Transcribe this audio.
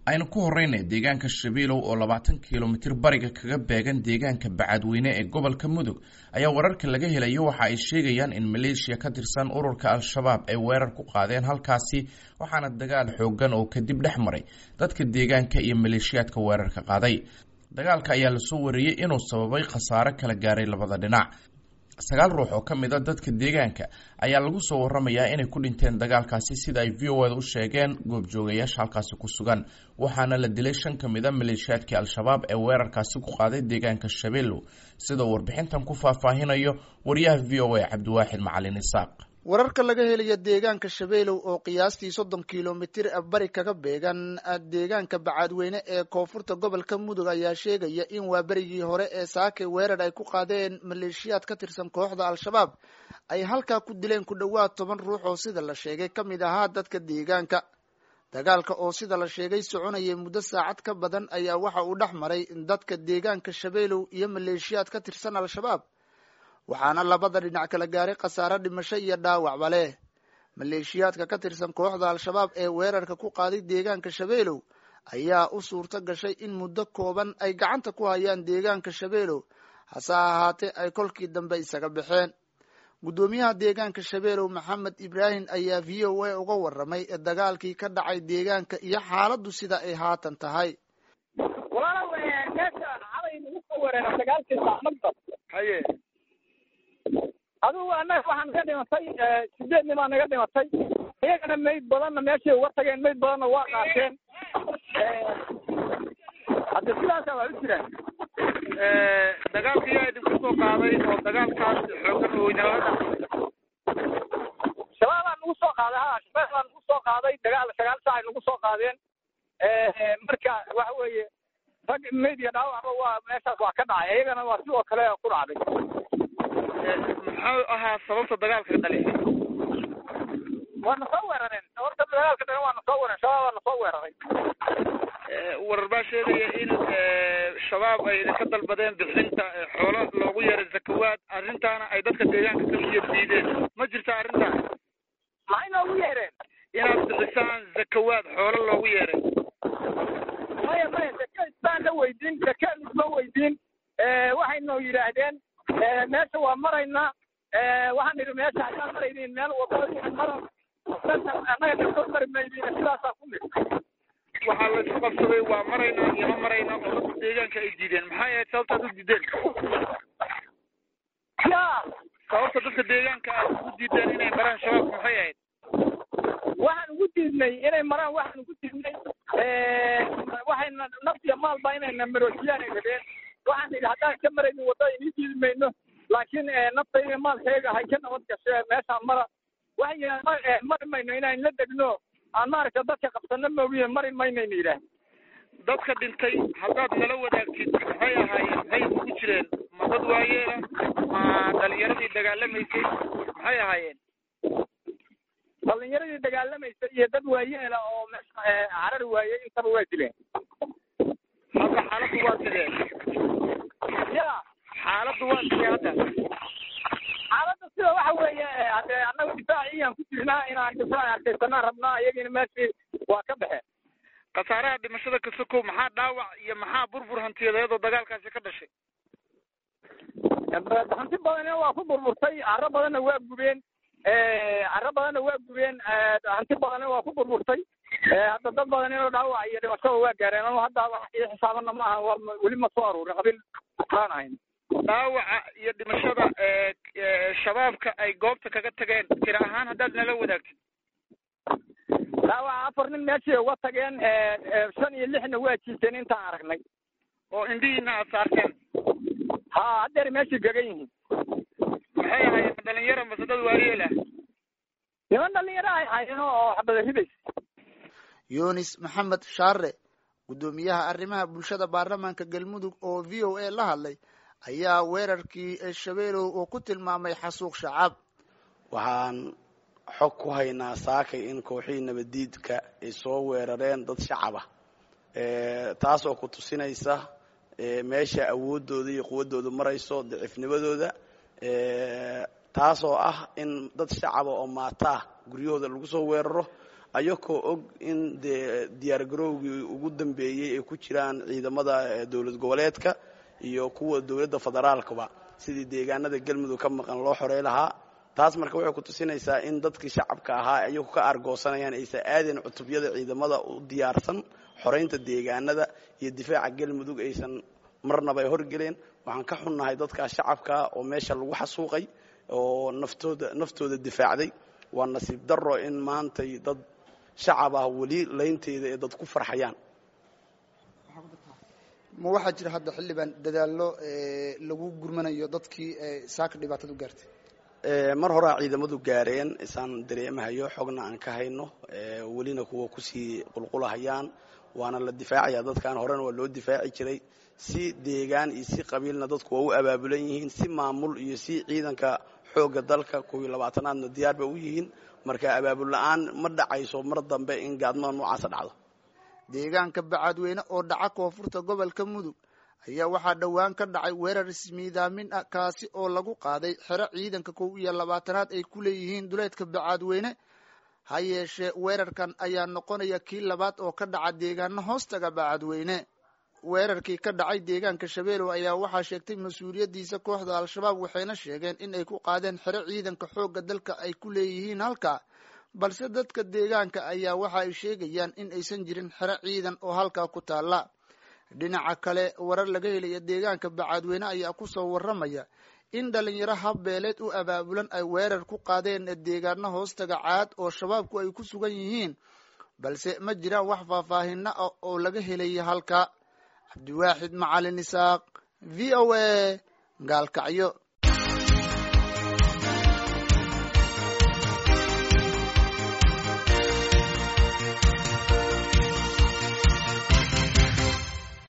aynu ku horeyna deegaanka shabeelow oo labaatan kilomitir bariga kaga beegan deegaanka bacadweyne ee gobolka mudug ayaa wararka laga helayo waxa ay sheegayaan in maleeshiya ka tirsan ururka al-shabaab ay weerar ku qaadeen halkaasi waxaana dagaal xoogan oo kadib dhex maray dadka deegaanka iyo maleeshiyaadka weerarka qaaday dagaalka ayaa lasoo wariyey inuu sababay khasaare kala gaaray labada dhinac sagaal ruux oo ka mid a dadka deegaanka ayaa lagu soo waramayaa inay ku dhinteen dagaalkaasi sida ay v o eda u sheegeen goobjoogayaasha halkaasi ku sugan waxaana la dilay shan ka mid a maleeshiyaadkii al-shabaab ee weerarkaasi ku qaaday deegaanka shabeellow sida uu warbixintan ku faahfaahinayo wariyaha v o a cabdiwaaxid macalin isaaq wararka laga helayo deegaanka shabeelow oo qiyaastii soddon kilomitir bari kaga beegan deegaanka bacaadweyne ee koonfurta gobolka mudug ayaa sheegaya in waa berigii hore ee saake weerar ay ku qaadeen maleeshiyaad ka tirsan kooxda al-shabaab ay halkaa ku dileen ku dhowaad toban ruux oo sida la sheegay ka mid ahaa dadka deegaanka dagaalka oo sida la sheegay soconayay muddo saacad ka badan ayaa waxa uu dhex maray dadka deegaanka shabeelow iyo maleeshiyaad ka tirsan al-shabaab waxaana labada dhinac kala gaaray khasaare dhimasho iyo dhaawacba leh maleeshiyaadka ka tirsan kooxda al-shabaab ee weerarka ku qaaday deegaanka shabeelow ayaa u suurto gashay in muddo kooban ay gacanta ku hayaan deegaanka shabeelow hase ahaatee ay kolkii dambe isaga baxeen guddoomiyaha deegaanka shabeelow maxamed ibraahim ayaa v o a uga waramay dagaalkii ka dhacay deegaanka iyo xaaladdu sida ay haatan tahay adigu annaga waxaa naga dhimatay sideed nimaa naga dhimatay iyagana mayd badanna meeshay uga tageen mayd badanna waa qaateen hadde sidaasa waa u jiraan dagaalka yaa idinku soo qaaday oo dagaalkaas xoogan oo weynaalada shabaabaa nagu soo qaaday ha shabaab baa nagu soo qaaday dagaal sagaal saac ay nagu soo qaadeen marka waxa weeye rag mayd iyo dhaawacba waa meeshaas waa ka dhacay iyagana waa sidoo kale ku dhacday muxuu ahaa sababta dagaalka dhalisay waa na soo weerareen horta dagaalka dhalan waa na soo weeraren shabaab waa na soo weeraray warar baa sheegaya in shabaab ay idinka dalbadeen bixinta xoolo loogu yeeray zakawaad arrintaana ay dadka deegaanka ka iyo diideen ma jirta arrintaas maxay noogu yeereen inaad bixisaan zakawaad xoolo loogu yeeray maya maya zaka isbaan la weydiin zaka isma weydiin waxay noo yidhaahdeen meesha waa maraynaa waxaan idhi meesha haddaan maraynin meel wadada mara annaga kasoo mari maydiin sidaasaa ku mid waxaa la isku qabsaday waa maraynaa iyo ma maraynaa oo dadka deegaanka ay diideen maxay ahayd sababtaad u diideen ya sababta dadka deegaanka aad ugu diideen inay maraan shabaabku maxay ahayd waxaan ugu diidnay inay maraan waxaan ugu diidnay waxayna naf iyo maalba inayna maroojiyaan ay rabeen waxaan idhi haddaan ka maraynin waddada inii diidi mayno laakiin naftayda maalkayga hay ka nabad gashe meeshaan mara waxay yidhahan mari mayno inaan la degno aan maaragta dadka qabsano moogiye mari maynayna yidhaah dadka dhintay haddaad nala wadaagtid maxay ahaayeen maxay ugu jireen ma dad waayeela ma dhalinyaradii dagaalamaysay maxay ahaayeen dhalinyaradii dagaalamaysay iyo dad waayeela oo meesha carar waayey intaba waa dileen hadda xaaladdu waa sidee ya xaaladdu waa sidee hadda xaaladda sida waxa weeye hade annaga difaaciyaan ku jirnaa inaan difaac arkaysanaan rabnaa iyagina meeshii waa ka baxeen khasaaraha dhimashada ka sokow maxaa dhaawac iyo maxaa burbur hantiyadeed oo dagaalkaasi ka dhashay hanti badanna waa ku burburtay carro badanna waa gubeen carro badanna waa gubeen hanti badanna waa ku burburtay hadda dad badan inoo dhaawac iyo dhimashada waa gaareen anu hadda wax ii xisaabana ma aha waa weli ma soo aruurin qabiil aan ahayn dhaawaca iyo dhimashada shabaabka ay goobta kaga tageen tira ahaan haddaad nala wadaagtid dhaawaca afar nin meeshii uga tageen shan iyo lixna waa jiiteen intaan aragnay oo indhihiina aad saarteen ha haddeer meeshii gagan yihiin maxay ahaayeen dhalinyaro mase dad waayeelah niman dhalinyaro ay hayeen oo xabada ridaysa yunis maxamed shaare guddoomiyaha arrimaha bulshada baarlamaanka galmudug oo v o a la hadlay ayaa weerarkii shabeelow oo ku tilmaamay xasuuq shacaab waxaan xog ku haynaa saakay in kooxihii nabaddiidka ay soo weerareen dad shacaba taasoo ku tusinaysa meesha awooddooda iyo quwaddooda marayso daciifnimadooda taasoo ah in dad shacaba oo maataa guryahooda lagu soo weeraro ayakoo og in dee diyaargarowgii ugu dambeeyey ay ku jiraan ciidamada dowlad goboleedka iyo kuwa dowladda federaalkaba sidii deegaanada galmudug ka maqan loo xorey lahaa taas marka waxay ku tusinaysaa in dadkii shacabka ahaa ayagu ka argoosanayaan aysan aadeen cutubyada ciidamada u diyaarsan xoreynta deegaanada iyo difaaca galmudug aysan marnaba ay horgeleen waxaan ka xunnahay dadkaa shacabkaa oo meesha lagu xasuuqay oo naftooda naftooda difaacday waa nasiib daro in maantay dad shacab ah weli laynteeda ee dad ku farxayaan ma waxaa jira hadda xildhibaan dadaallo lagu gurmanayo dadkii saaka dhibaatada u gaartay mar horaa ciidamadu gaareen isaan dareemahayo xogna aan ka hayno welina kuwa kusii qulqulahayaan waana la difaacaya dadkan horena waa loo difaaci jiray si deegaan iyo si qabiilna dadku waa u abaabulan yihiin si maamul iyo si ciidanka xoogga dalka kuwii labaatanaadna diyaar ba u yihiin marka abaabul la-aan ma dhacayso mar dambe in gaadmada noocaasa dhacdo deegaanka bacadweyne oo dhaca koonfurta gobolka mudug ayaa waxaa dhowaan ka dhacay weerar ismiidaamin ah kaasi oo lagu qaaday xero ciidanka kow iyo labaatanaad ay ku leeyihiin duleedka bacadweyne ha yeeshee weerarkan ayaa noqonaya kii labaad oo ka dhaca deegaano hoostaga bacadweyne weerarkii ka dhacay deegaanka shabeelow ayaa waxaa sheegtay mas-uuliyaddiisa kooxda al-shabaab waxayna sheegeen in ay ku qaadeen xero ciidanka xoogga dalka ay ku leeyihiin halka balse dadka deegaanka ayaa waxa ay sheegayaan in aysan jirin xero ciidan oo halkaa ku taalla dhinaca kale warar laga helaya deegaanka bacadweyne ayaa kusoo warramaya in dhalinyaro habbeeleed u abaabulan ay weerar ku qaadeen deegaano hoostaga caad oo shabaabku ay ku sugan yihiin balse ma jiraan wax faahfaahino ah oo laga helaya halka cabdiwaaxid macalin isaaq v o a gaalkacyo